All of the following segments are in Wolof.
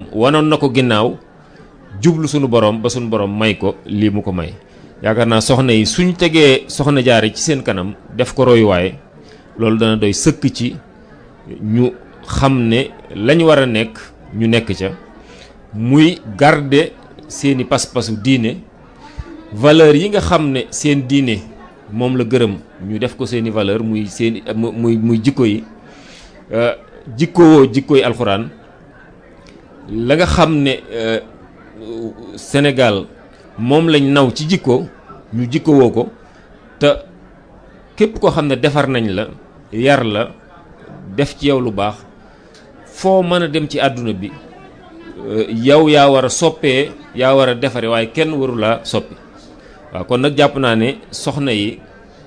wanoon na ko ginnaaw jublu sunu borom ba sunu borom may ko lii mu ko may yaakaar naa soxna yi suñ tegee soxna jaare ci seen kanam def ko royuwaay loolu dana doy sëkk ci ñu xam ne lañ war a nekk ñu nekk ca muy garder seeni pas-pasu diine valeur yi nga xam ne seen diine moom la gërëm ñu def ko seeni valeur muy seeni muy muy jikko yi jikkowoo jikko yi alxuraan la nga xam ne Sénégal moom lañ naw ci jikko ñu jikkowoo ko te képp koo xam ne defar nañ la yar la def ci yow lu baax foo mën a dem ci àdduna bi yow yaa war a soppee yaa war a defare waaye kenn waru laa soppi waaw kon nag jàpp naa ne soxna yi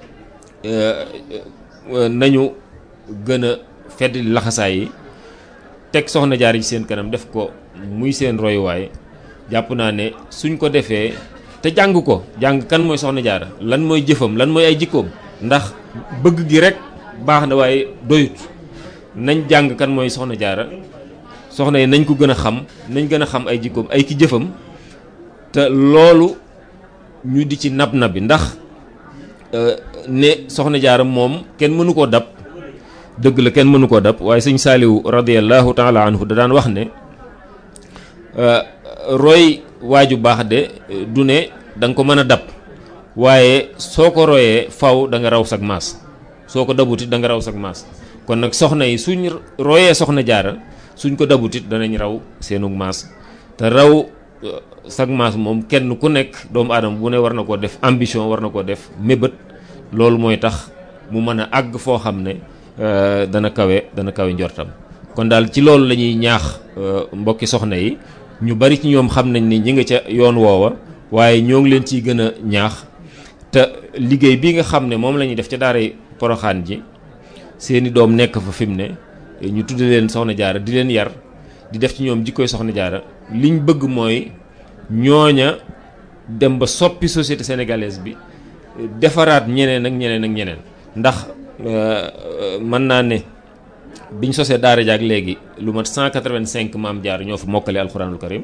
nañu gën a fedd laxasaay yi teg soxna jaar ci seen kanam def ko muy seen royuwaay jàpp naa ne suñ ko defee te jàng ko jàng kan mooy soxna jaara lan mooy jëfam lan mooy ay jikkoom ndax bëgg gi rek baax na waaye doyut nañ jàng kan mooy soxna jaara soxna yi nañ ko gën a xam nañ gën a xam ay jikkoom ay ki jëfam te loolu ñu di ci nab nabi ndax ne soxna jaara moom kenn mënu koo dab dëgg la kenn mënu koo dab waaye sëñ saaliwu radiallahu taala anhu da daan wax ne roy waaju baax de du ne da nga ko mën a dab waaye soo ko royee faw da nga raw sag maas soo ko dabutit da nga raw sag maas kon nag soxna yi suñ royee soxna jaara suñ ko dabutit danañ raw seenug maas te raw sag maas moom kenn ku nekk doomu aadama bu ne war na koo def ambition war na koo def mébét loolu mooy tax mu mën a àgg foo xam ne dana kawe dana kawe njortam kon daal ci loolu la ñuy ñaax mbokki soxna yi ñu bari ci ñoom xam nañ ni ñi nga ca yoon woowa waaye ñoo ngi leen ciy gën a ñaax te liggéey bi nga xam ne moom la ñuy def ca daaray poroxaan ji seeni doom nekk fa fi mu ne ñu tudde leen soxna jaara di leen yar di def ci ñoom jikkoy soxna jaara liñ bëgg mooy ñooña dem ba soppi société sénégalaise bi defaraat ñeneen ak ñeneen ak ñeneen ndax mën naa ne biñ sosee daara jaak léegi lu mat 185 maam jaar ñoo fa mokkale alxuraanul karim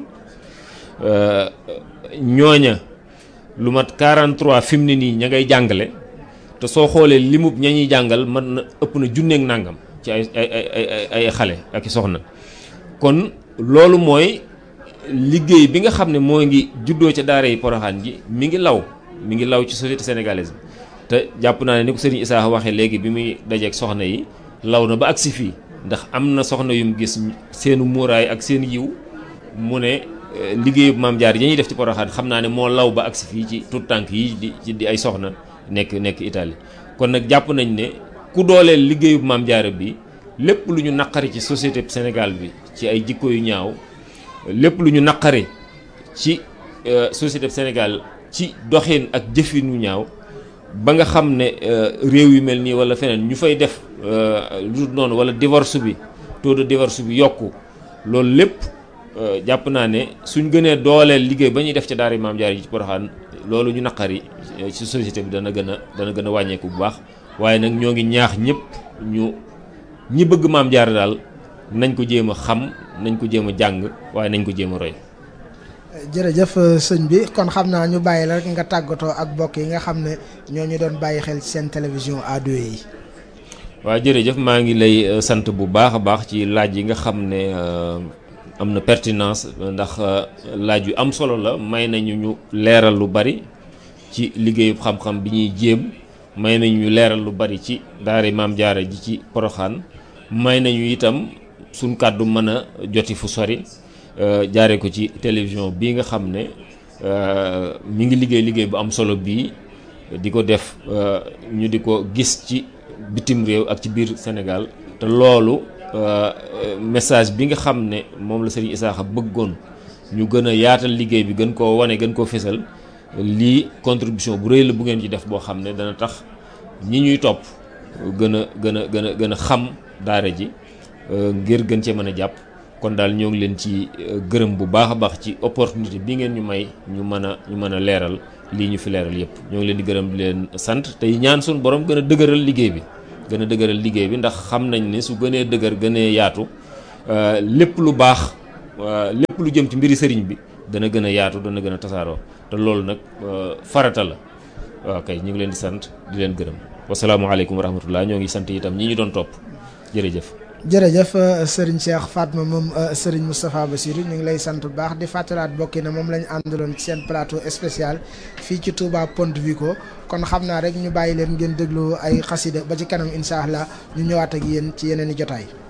ñooña lu mat 43 fi mu ne nii ña ngay jàngale te soo xoolee limub ña ñuy jàngal mën na ëpp na junneeg nàngam ci ay ay ay ay xale ak i soxna kon loolu mooy liggéey bi nga xam ne moo ngi juddoo ca daara yi poroxaan ji mi ngi law mi ngi law ci société sénégalaise bi te jàpp naa ne ni ko sëriñ Issa waxee léegi bi muy dajeeg soxna yi law na ba agsi fii ndax am na soxna yum gis seenu muuraay ak seen yiw mu ne liggéeyu maam jaar yi ñuy def ci poroxaan xam naa ne moo law ba agsi fii ci tout tànk yi di di ay soxna nekk nekk Italie kon nag jàpp nañ ne ku dooleel liggéeyu maam jaara bi lépp lu ñu naqari ci société Sénégal bi ci ay jikko yu ñaaw lépp lu ñu naqari ci société Sénégal ci doxin ak jëfin yu ñaaw ba nga xam ne réew yu mel nii wala feneen ñu fay def lu noonu wala divorce bi taux de divorce bi yokku loolu lépp jàpp naa ne suñ gënee dooleel liggéey ba ñuy def ca daara maam jaar yi ci Poroxaan loolu ñu naqari ci société bi dana gën a dana gën a wàññeeku bu baax waaye nag ñoo ngi ñaax ñëpp ñu ñi bëgg maam jaar daal nañ ko jéem a xam nañ ko jéem a jàng waaye nañ ko jéem a roy. jërëjëf sëñ bi kon xam naa ñu bàyyi la rek nga tàggatoo ak mbokk yi nga xam ne ñoo ñu doon bàyyi xel ci seen télévision A2 yi. waaw jërëjëf maa ngi lay sant bu baax a baax ci laaj yi nga xam ne am na pertinence ndax laaj yu am solo la may nañu ñu leeral lu bari ci liggéeyu xam-xam bi ñuy jéem may nañu ñu leeral lu bari ci daara maam jaara ji ci poroxaan may nañu itam suñ kàddu mën a joti fu sori jaare ko ci télévision bii nga xam ne mi ngi liggéey liggéey bu am solo bii di ko def ñu di ko gis ci bitim réew ak ci biir Sénégal te loolu message bi nga xam ne moom la Serigne Issakha bëggoon ñu gën a yaatal liggéey bi gën koo wane gën koo fesal lii contribution bu rëy la bu ngeen ci def boo xam ne dana tax ñi ñuy topp gën a gën a gën a gën a xam daara ji ngir gën cee mën a jàpp kon daal ñoo ngi leen ci gërëm bu baax a baax ci opportunité bi ngeen ñu may ñu mën a ñu mën a leeral lii ñu fi leeral yépp ñoo ngi leen di gërëm di leen sant tey ñaan suñu borom gën a dëgëral liggéey bi gën a dëgëral liggéey bi ndax xam nañ ne su gënee dëgër gënee yaatu lépp lu baax lépp lu jëm ci mbiri sëriñ bi dana gën a yaatu dana gën a tasaaroo te loolu nag farata la waaw kay ñu ngi leen di sant di leen gërëm wasalaamualeykum wa rahmatullah ñoo ngi sant itam ñi ñu doon topp jërëjëf. jërëjëf sëriñ Cheikh Fatma moom sëriñ Moustapha Bassirou ñu ngi lay sant bu baax di fàttalaat bokki na moom la ñu àndaloon ci seen plateau spécial fii ci Touba Ponte Vico kon xam naa rek ñu bàyyi leen ngeen déglu ay xasida ba ci kanam incha allah ñu ñëwaat ak yéen ci yeneen i jotaay.